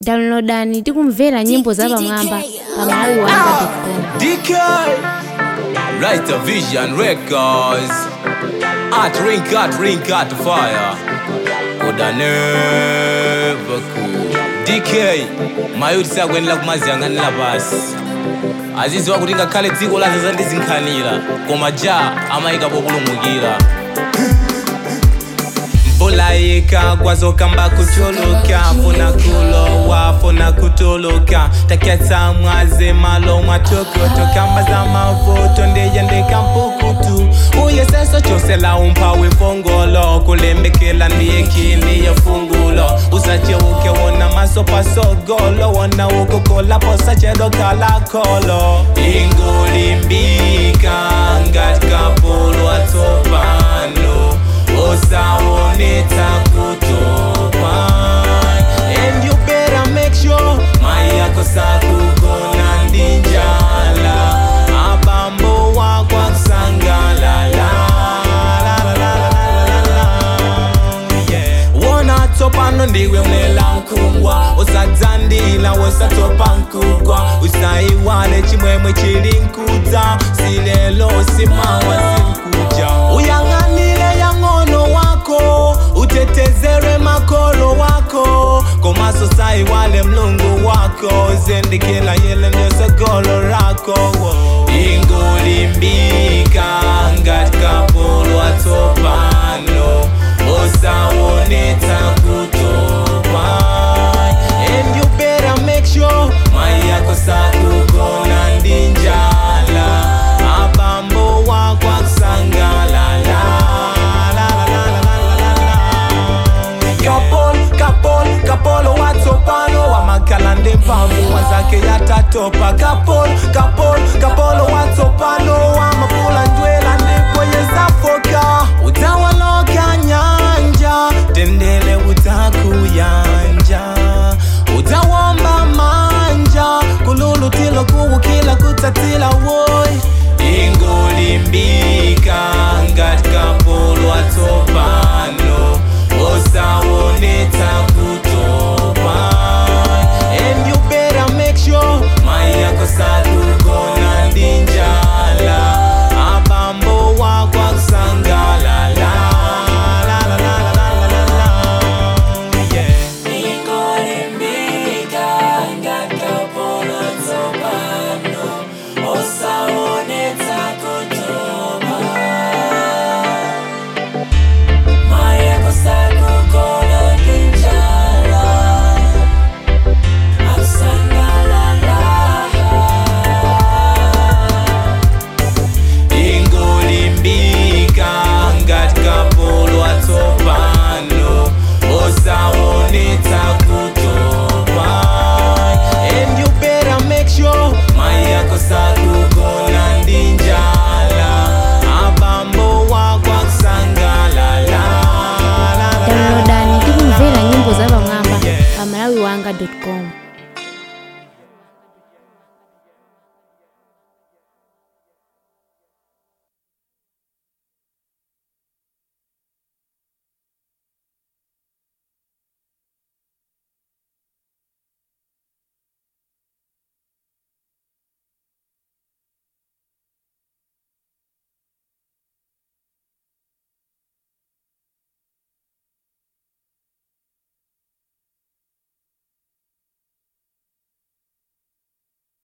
downloadani tikumvera nyimbo za pamwamba pa malawi wanga DK Writer Vision Records Art Ring Art Ring Art Fire Could I never cool DK mayuti sakwenera kumaziyang'anira pasi aziziwa kuti ngakhale dziko lazaza ndizinkhanira koma ja amayika populumukira mvula ikagwa zokamba kutuluka funa kulowa funa kutuluka takyatsa mwaze malo mwatokoto kamba za mavuto ndiyendeka mpukutu uyeseso chose la umphawi fongolo kulembekela ndiye kini yefungulo usacheuke wona maso pasogolo wona ukukola posachelo kalakolo ingulimbika ngati kapolo atsopano osawonetsa kutopa and you better make sure mai yako sakugona ndi njala abambo wako akusangalala La, la, la, la, la, la, la. Yeah. wona tsopano ndiwe unela nkungwa usadzandila wosatopa nkugwa usayiwale chimwemwe chili nkudza silelo simawa sinkuja uyang'anile yang'ono wako utetezere makolo wako komaso sayiwale mlungu wako zendikila yele ndosogolo rako ingulimbika ngati kapolo atsopano osawonetsa kutopa and you better make sure mai yako sakugona ndi njala abambo wako akusangalala La, la, la, la, la, la, la. kapol kapol kapolo watsopano wamakhala ndi mphamvu wanzake yatatopa kapol kapol kapolo watsopano wamapula njwela ndipo yezafoka utawaloka nyanja tendele utakuyanja utawomba manja kululutilo kuwukila kutsatila woy ingulimbika ngati kapolo atsopano osawonetsa kutopa and you better make sure mai yako sakugona ndi njala abambo wako akusangalala La, la, la, la, la, la, la. Yeah. ingulimbika ngati kapolo atsopano osawonetsa kutopa and you better make sure mai yako sakugona ndi njala abambo wako akusangalala La, la, la, la. downloadani tikumvera nyimbo za pamwamba pa malawi wanga com